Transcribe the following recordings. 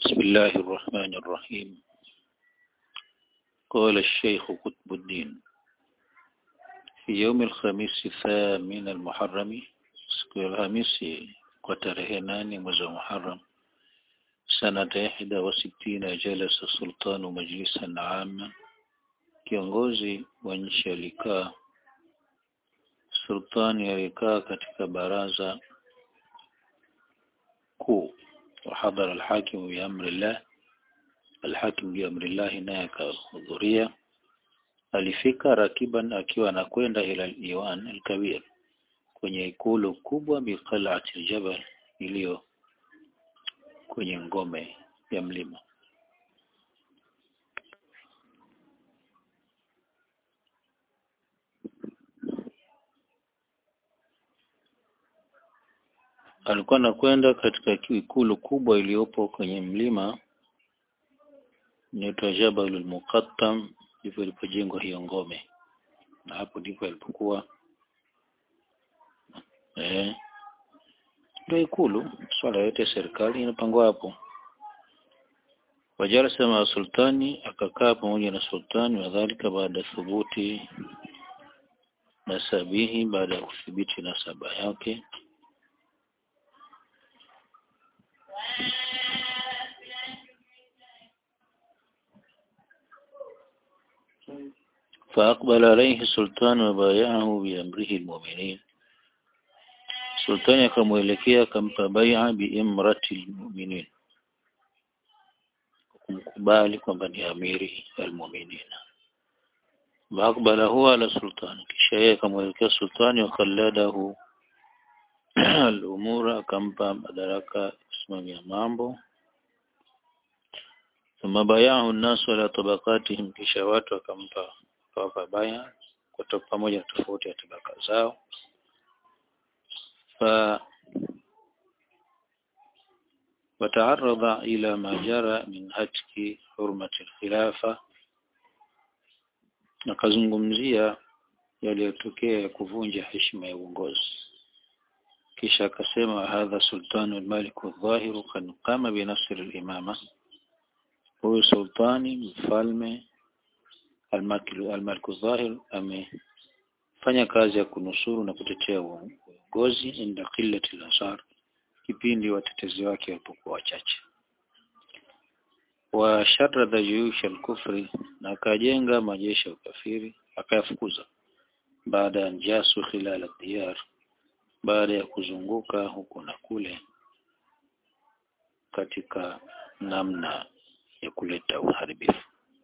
بسم الله الرحمن الرحيم قال الشيخ قطب الدين في يوم الخميس الثامن المحرم siku ya Alhamisi kwa tarehe nane mwezi wa Muharram sanata ihda wa sittina jalasa sultanu majlisan amma, kiongozi wa nchi alikaa, sultani alikaa katika baraza kuu, wahadhara alhakimu biamri llah, alhakimu biamri llahi naye akahudhuria. Alifika rakiban, akiwa anakwenda ila al-iwan al-kabir kwenye ikulu kubwa biqal'ati aljabal iliyo kwenye ngome ya mlima. Alikuwa anakwenda katika ikulu kubwa iliyopo kwenye mlima inaitwa Jabalul Muqattam, ndivyo ilipojengwa hiyo ngome, na hapo ndipo alipokuwa eh, ndio ikulu. Swala yote ya serikali inapangwa hapo. Wajalasa maa sultani, akakaa pamoja na sultani, wadhalika baada thubuti nasabihi, baada ya kuthibiti nasaba yake فأقبل عليه السلطان وبايعه بأمره المؤمنين Sultani akamwelekea akampa bai'a biimrati almu'minin, kumkubali kwamba ni amiri almu'minin. Waakbala huwa ala sultani, kisha yeye akamwelekea sultani, wakalladahu al-umura, akampa madaraka kusimamia mambo. Thumma bayahu nnasu ala tabaqatihim, kisha watu wakampa kawapa baya kwa pamoja na tofauti ya tabaka zao ف وتعرض إلى ما جرى من هتك حرمة الخلافة nakazungumzia yaliyotokea ya kuvunja heshima ya uongozi kisha akasema hadha sultanu almaliku dhahiru kan qama binasr alimama huyu sultani mfalme almaliku dhahir amefanya kazi ya kunusuru na kutetea uongozi inda qillati al-ansar, kipindi watetezi wake walipokuwa wachache. Wa sharada juyush al-kufri, na akajenga majeshi ya ukafiri akayafukuza. Baada ya njasu khilal ad-diyar, baada ya kuzunguka huku na kule katika namna ya kuleta uharibifu.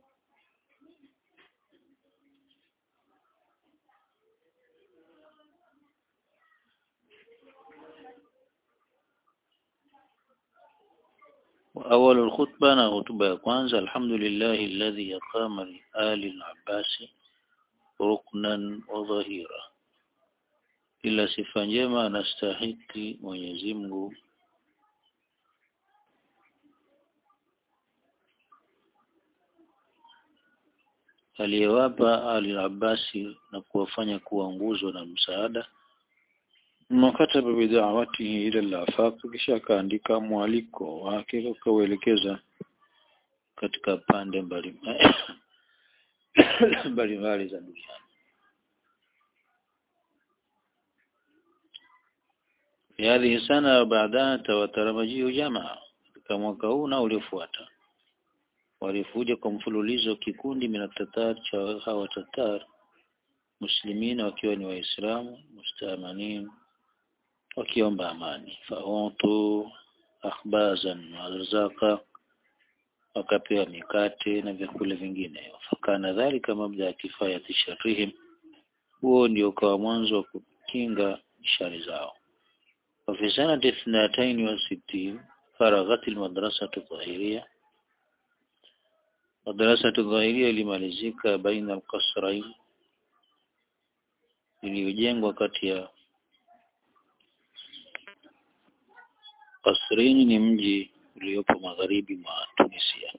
أول الخطبة na hotuba ya kwanza alhamdulillahi alladhi aqama li ali al-Abbas ruknan wa dhahira, ila sifa njema anastahiki Mwenyezi Mungu aliyewapa ali al-Abbasi na kuwafanya kuwa nguzo na msaada makataba bidawatihi ila al-afaq, kisha akaandika mwaliko wake ukauelekeza katika pande mbalimbali mbalimbali za duniani. Fi hadhihi sana baadaha tawataramajiu jamaa, katika mwaka huu na uliofuata walifuja kwa mfululizo kikundi minatatar cha hawa tatar muslimina wakiwa ni waislamu mustamanin wakiomba amani fahutu akhbazan warzaka wakapewa mikate na vyakula vingine fakana dhalika mabda ya kifayati sharrihim huo ndio ukawa mwanzo wa kukinga shari zao wafi sanati ithnataini wa sittin faraghat almadrasatu dhahiria madrasatu dhahiria ilimalizika baina alqasrain iliyojengwa kati ya Kasrini ni mji uliopo magharibi mwa Tunisia.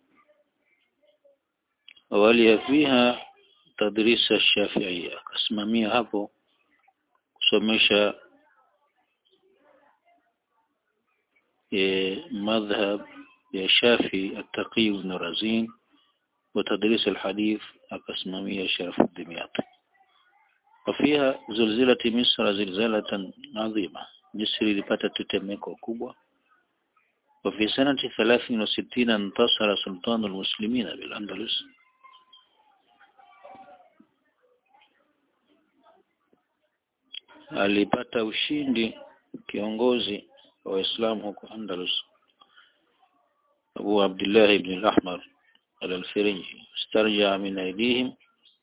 Awali ya fiha tadrisa Shafiia, akasimamia hapo kusomesha e, madhhab ya Shafi At-Taqi ibn Razin wa tadris al-hadith akasimamia Sharaf ad-Dimyati وفيها زلزلة مصر زلزلة عظيمة مصر ilipata tetemeko kubwa وفي سنة ثلاث وستين انتصر سلطان المسلمين بالأندلس alipata ushindi kiongozi wa Waislamu huko Andalus Abu Abdullah ibn al-Ahmar al-Alfirinji istarja min aidihim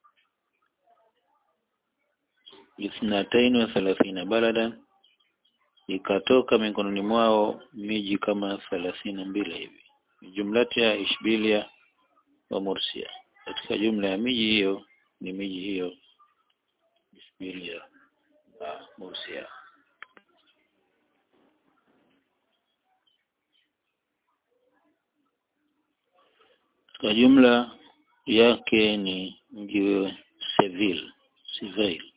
اثنتين وثلاثين بلدا ikatoka mikononi mwao miji kama thelathini na mbili hivi jumlati ya Ishbilia wa Mursia katika jumla ya miji hiyo ni miji hiyo Ishbilia na Mursia kwa jumla yake ni mji wa Seville Seville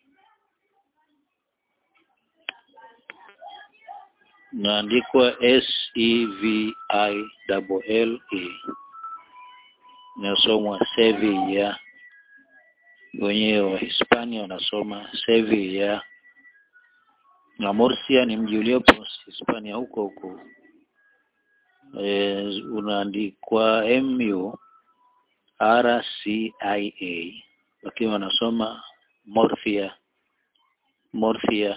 naandikwa S E V I double L E inasomwa Sevilla wenyewe wa Hispania wanasoma Sevilla na Murcia ni mji uliopo Hispania huko huko e, unaandikwa M U R C I A wakiwa wanasoma Morphia Morphia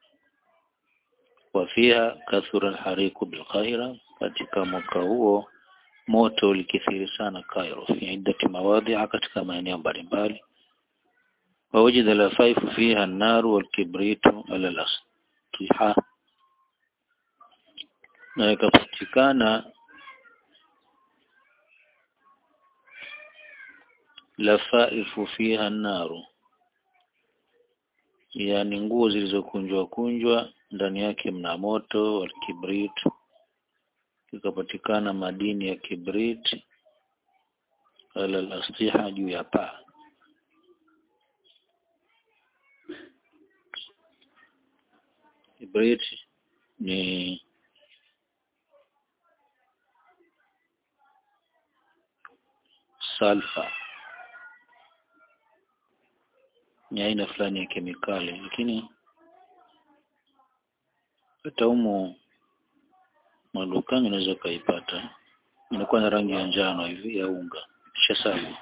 wafiha kathura alhariku bilqahira katika mwaka huo moto ulikithiri sana Cairo fi iddati mawadhi'a katika maeneo mbalimbali wawajida lafaifu fiha an-nar wal-kibritu ala al-asliha na ikapatikana lafaifu fiha an-naru yani nguo zilizokunjwa kunjwa ndani yake mna moto wa kibrit ikapatikana madini ya kibrit ala al-astiha juu ya paa kibrit ni salfa ni aina fulani ya kemikali lakini hata humu madukani unaweza ukaipata inakuwa na rangi ya njano hivi ya unga kisha safi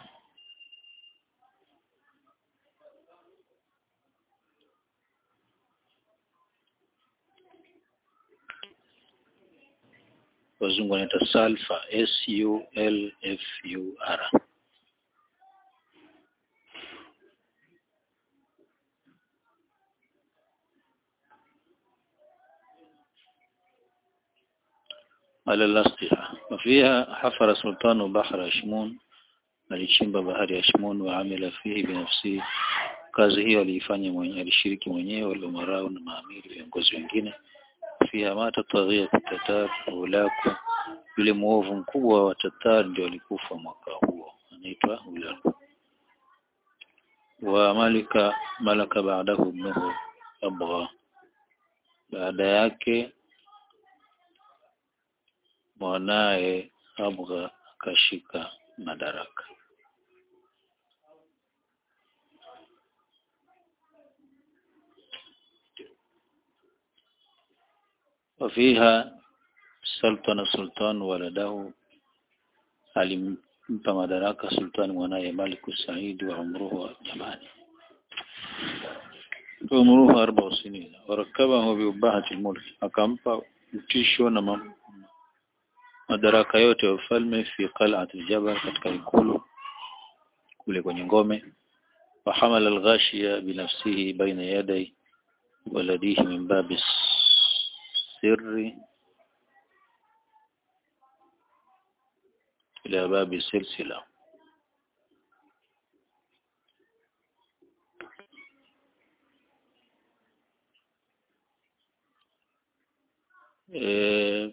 wazungu wanaita sulfur S U L F U R على الأسطحة وفيها حفر سلطان بحر أشمون alichimba bahari ya Shimon wa amila fihi binafsi kazi hiyo aliifanya mwenyewe alishiriki mwenyewe waliomarau na maamiri viongozi wengine fiha mata taghia tatar ulaku yule muovu mkubwa wa tatar ndio alikufa mwaka huo anaitwa ulaku wa malika malaka baadahu ibnuhu abgha baada yake mwanaye Abgha akashika madaraka. Wafiha sultana sultan waladahu alimpa madaraka sultani mwanaye Maliku Said wa umruhu jamani umruhu arba sinina warakabahu biubahati almulk akampa utisho na madaraka yote ya ufalme fi qal'at aljabal katika ikulu kule kwenye ngome fahamala alghashiya binafsihi baina yaday waladihi min babi sirri ila babi silsila e,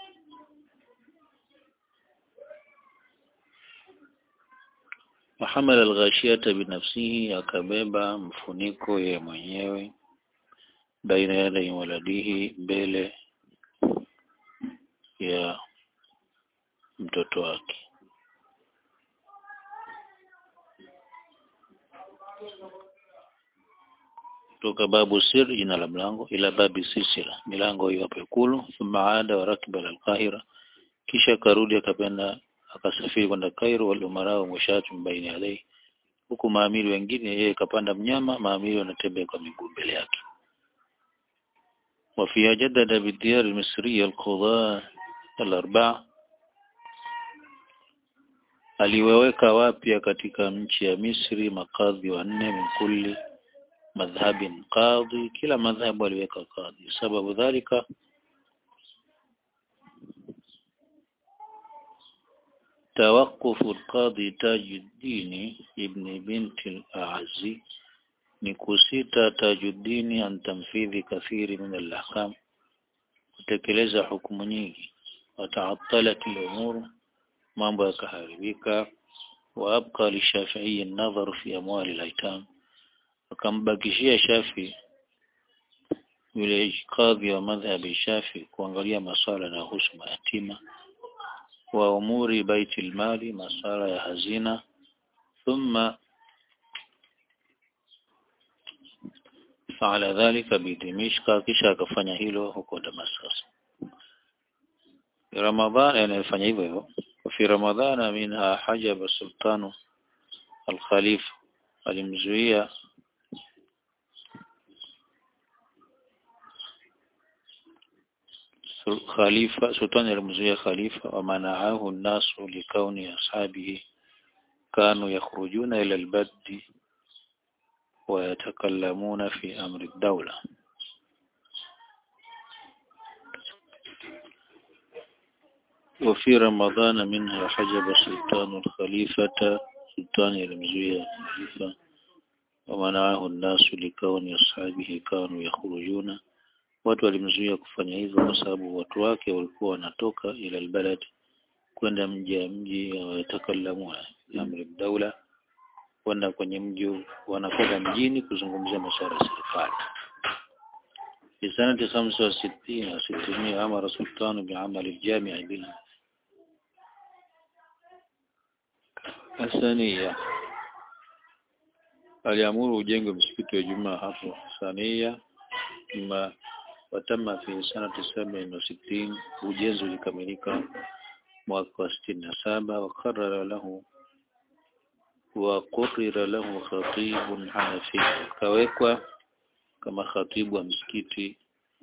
Muhammad al-Ghashiyata binafsihi akabeba mfuniko ye mwenyewe baina yadai waladihi mbele ya mtoto wake kutoka babu sir jina la mlango ila babi silsila milango hiyo hapo ikulu thumma aada wa rakiba al-Qahira kisha karudi akapenda akasafiri kwenda Cairo wal umara wa mushatu baini alayhi huku maamiri wengine yeye kapanda mnyama maamiri wanatembea kwa miguu mbele yake وفيها جدد بالديار المصرية القضاة الأربعة aliweweka wapya katika nchi ya Misri makadhi wanne min kulli madhhabin qadhi kila madhhabu aliweka qadhi sababu dhalika توقف القاضي تاج الدين ابن بنت الأعزي نكسيتا تاج الدين عن تنفيذ كثير من الأحكام kutekeleza hukumu nyingi wataattalat al-umur mambo yakaharibika wa abqa li shafi'i an-nadhar fi amwal al-aitam akambakishia shafi yule kadhi wa madhhabi shafi kuangalia maswala na husu mayatima wa umuri baiti mali masala ya hazina thumma faala dhalika bidimishka kisha akafanya hilo huko Damascus Ramadhan anafanya hivyo hivyo fi Ramadhana minha hajaba sultanu al-khalifa alimzuia khalifa sultani alimzuia khalifa wa manaahu an-nasu likauni ashabihi kanu yakhrujuna ila al-baddi wa yatakallamuna fi amri ad-dawla وفي رمضان منها حجب سلطان الخليفة سلطان المزوية الخليفة ومنعه الناس لكون أصحابه كانوا يخرجون watu walimzuia kufanya hivyo kwa sababu watu wake walikuwa wanatoka ila albalad kwenda mji ya mji wayatakalamuna amri daula kwenda kwenye mji wanakwenda mjini kuzungumzia masuala ya serikali في سنة خمسة وستين وستمائة أمر سلطان بعمل الجامع بال الثانية aliamuru ujengwe msikiti wa Jumaa hapo Sania ma watama fi sanati saba na sitini ujenzi ulikamilika mwaka wa sitini na saba wakarara lahu وقرر له خطيب حنفي kawekwa kama khatibu wa msikiti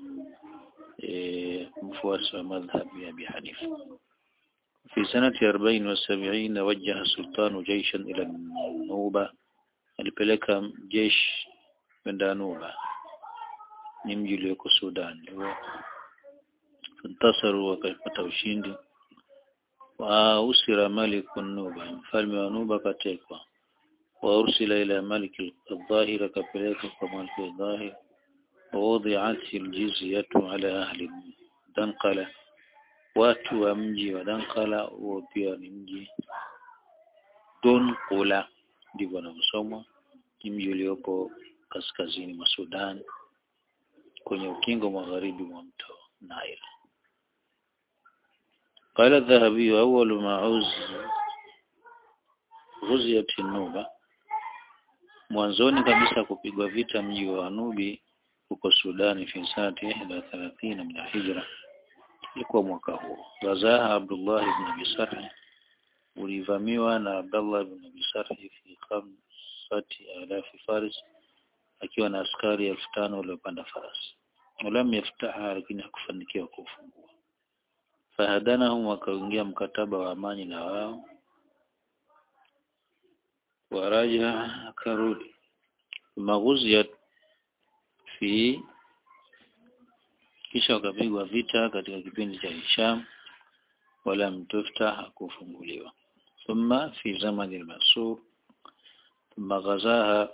e, mfuasi wa madhhabi ya Abi Hanifa في سنة أربعين وسبعين وجه السلطان جيشا إلى النوبة alipeleka jeshi kwenda Nuba ni mji ulioko Sudan fantasaru wakapata ushindi wa usira malik Nuba mfalme wa Nuba katekwa wa ursila ila malik al-dhahir akapeleka kwa malik al-dhahir ووضعت الجزية على أهل دنقلة watu wa mji wa Dankala huo pia ni mji Donqula ndivyo wanavyosomwa ni mji uliopo kaskazini mwa Sudan kwenye ukingo magharibi mwa mto Nile قال الذهبي أول ما عوز غزيت النوبة mwanzoni kabisa kupigwa vita mji wa Nubi huko Sudani fi sanati ihda thalathina min hijra ilikuwa mwaka huo Ghazaha Abdullah ibn Abi Sarh ulivamiwa na Abdullah ibn Abi Sarh fi khamsati alafi faris akiwa na askari elfu tano waliopanda farasi walam yaftaha lakini hakufanikiwa kufungua fahadanahum wakaingia mkataba wa amani na wao waraja akarudi maghuziyat fi kisha wakapigwa vita katika kipindi cha Hisham wala mtufta hakufunguliwa thumma fi zamani al-Mansur thumma ghazaha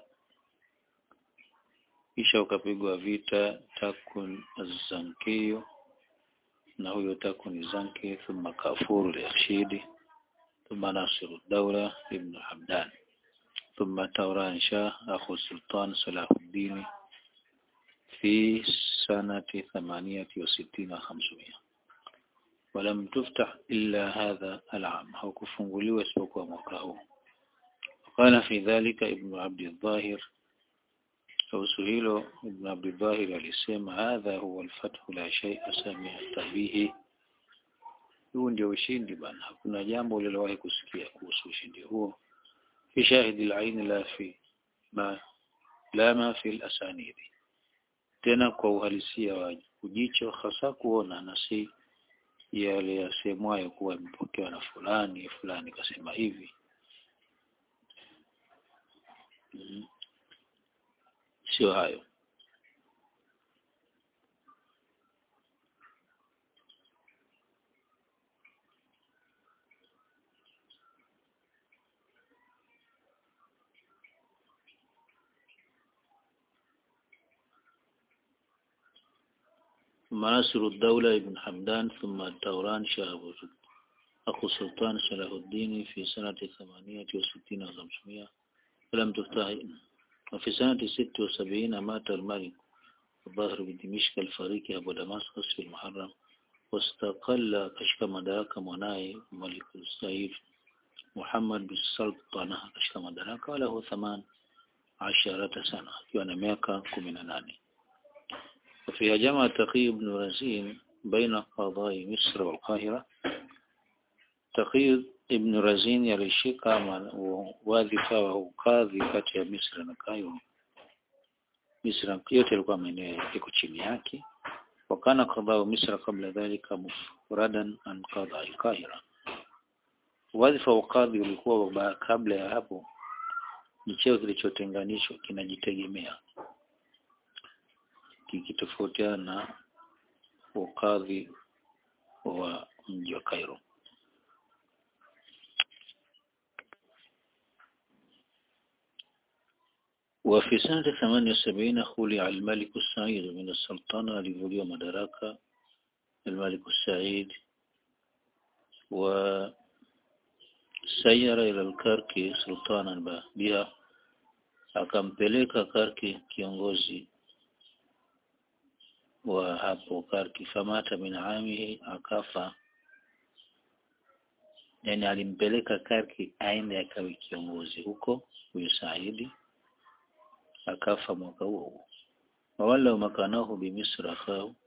kisha ukapigwa vita takun az-Zankiyo na huyo takun Zanki thumma kafuru al-Rashidi thumma Nasiru ad-Dawla ibn Hamdan ثم توران شاه أخو السلطان صلاح الدين في سنة ثمانية وستين وخمسمائة ولم تفتح إلا هذا العام أو كفنغلي واسبق ومكاه قال في ذلك ابن عبد الظاهر أو سهيل ابن عبد الظاهر alisema هذا هو الفتح لا شيء سمعت به huu ndio ushindi bana hakuna jambo ulilowahi kusikia kuhusu ushindi huo fi shahidi al-ain la fi ma la ma fi al-asanidi tena kwa uhalisia wa ujicho hasa kuona na si yale yasemwayo kuwa imepokewa na fulani fulani kasema hivi mm. sio hayo مناصر الدولة ابن حمدان ثم الدوران شهاب أخو السلطان صلاح الدين في سنة ثمانية وستين وخمسمائة فلم تفتح وفي سنة ست وسبعين مات الملك الظاهر بدمشق الفريق أبو دمسقس في المحرم واستقل كشف مدرك مناي ملك السعيد محمد بالسلطنة كشف مدرك وله ثمان عشرة سنة كان ميكا كمنا ناني وفيها جمع تقي بن رزين بين قضاء مصر والقاهرة تقي ابن رزين يلishika wadhifa wa ukadhi kati ya Misri na Cairo. Misri yote ilikuwa maeneo yako chini yake. Wakana qadhaa Misri kabla dhalika mufradan an qadhaa al-Qahira. Wadhifa wa kadhi ulikuwa kabla ya hapo ni cheo kilichotenganishwa kinajitegemea kikitofautiana na ukadhi wa mji wa Cairo. وفي سنة 78 خلع الملك السعيد من السلطنة لفوليو مدركة الملك السعيد وسير إلى الكركي سلطانا بها akampeleka Karki kiongozi wa hapo Karki famata min amihi akafa yani alimpeleka Karki aende akawe kiongozi huko huyo Saidi akafa mwaka huo huo wawala makanahu bimisra akau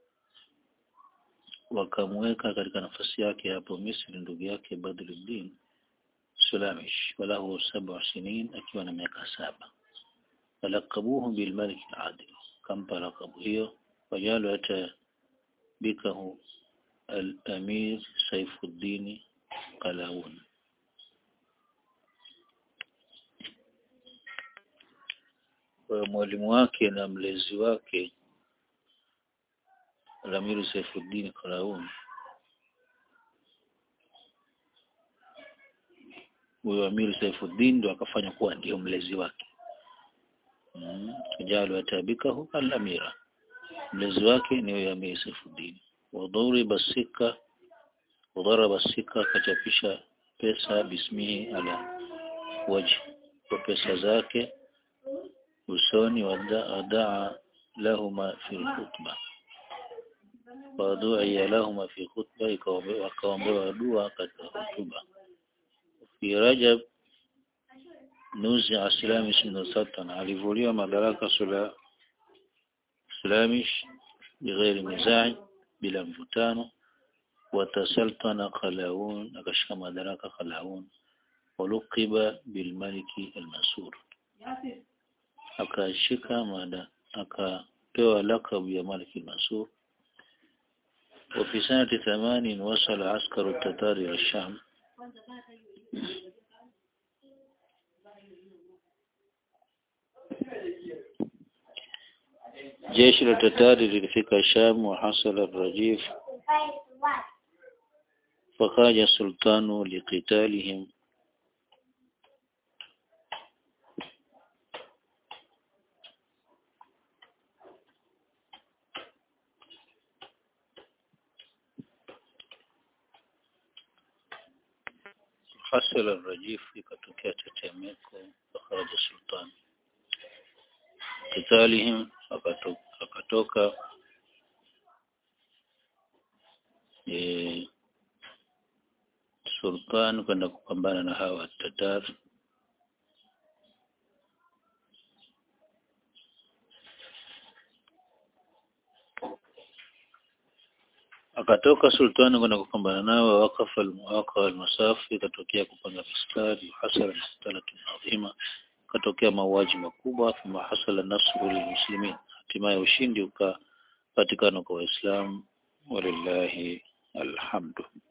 wakamweka katika nafasi yake hapo Misri ndugu yake Badruddin Sulamish walahu sab'a sinin akiwa na miaka saba falakabuhu bilmalik aladil kampa lakabu hiyo wajalu hata bikahu al-amir Saifuddin Qalawun kwa mwalimu wake na mlezi wake Al-Amir Saifuddin Qalawun huyo Amir Saifuddin ndo akafanya kuwa ndio mlezi wake mm. jalu atabikahu al-amira mlezi wake ni huyo Amir Saifuddin wadhuri basika wadharaba sika akachapisha pesa bismihi ala waji kwa pesa zake usoni wadaa lahuma fi khutba waduia lahuma fi khutba wakaombewa dua katika hotuba fi Rajab nuzi Aslamish bin Sultan alivuliwa madaraka sula Islamish bighairi mizai bila mvutano watasaltana Qalawun akashika madaraka Qalawun waluqiba bilmaliki al-Mansur akashika mada akapewa lakabu ya Malik al-Mansur وفي سنة ثمان وصل عسكر التتار إلى الشام جيش التتار للفك الشام وحصل الرجيف فخرج السلطان لقتالهم حصل الرجيف ikatokea tetemeko فخرج السلطان قتالهم akatoka e, sultan kwenda kupambana na hawa Tatar akatoka sultani kwenda kupambana nao wakafa waka almasafu ikatokea kupanga mistari hasala maqtalatun adhima katokea mauaji makubwa thumma hasala nasru lilmuslimin hatimaye ushindi ukapatikana kwa waislamu walillahi alhamdu